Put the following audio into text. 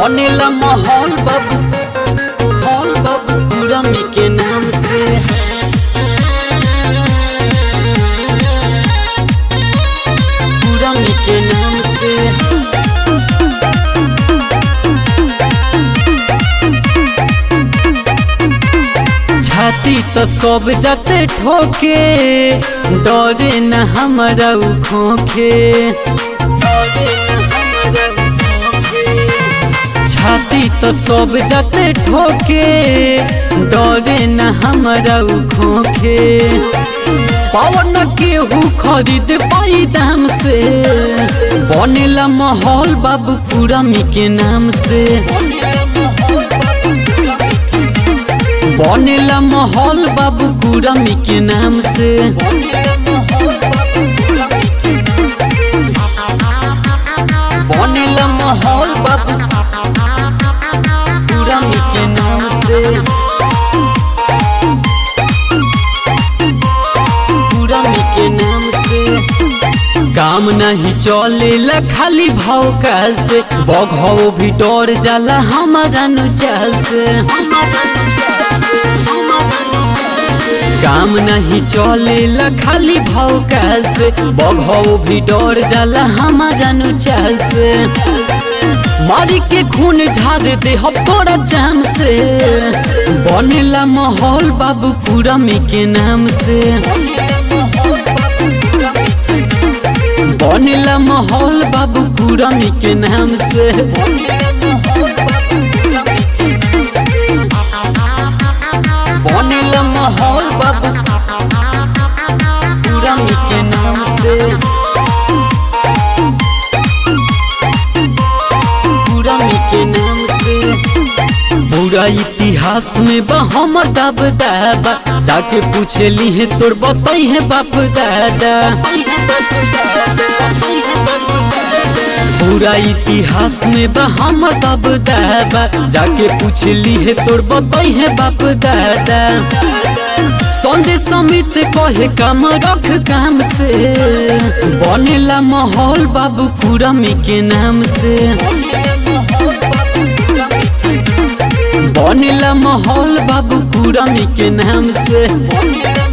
बनेला माहौल बाबू माहौल बाबू पूरा मी के नाम से पूरा मी के नाम से छाती तो सब जाते ठोके डरे न हमारा उ खोखे डरे न हमारा उ खोखे। छाती तो सब जाते ठोके डरे न हमारा उ खोखे पवन केहू खरीद पाई दाम से बनेला माहौल बाबू पूरा मी के नाम से बनेला माहौल बाबू पूरा मी के नाम से बनेला माहौल बाबू पूरा मी के नाम से पूरा मी के नाम से काम नहीं चलेला खाली भाव काल से बघो भी डर जाला हमारा नु चाल से काम नहीं चलेला खाली भाव काल से बघो भी डर जाला हमारा नु चाल से मारी के खून झाड़ दे हम तोरा जान से बनेला माहौल बाबू पूरा मी के नाम से बनेला माहौल बाबू पूरा मी के नाम से बनेला माहौल बाबू पूरा मी के नाम से पूरा मी के नाम से पूरा इतिहास में बा हमर दाब दाबा जाके पूछली है तोर बताई है बाप दादा पूरा इतिहास में बा हमर दाब दाबा जाके पूछली है तोर बताई है बाप दादा संजय समित कहे काम रख काम से बनेला माहौल बाबू पूरा मी के नाम से बनेला माहौल बाबू पूरा मी के नाम से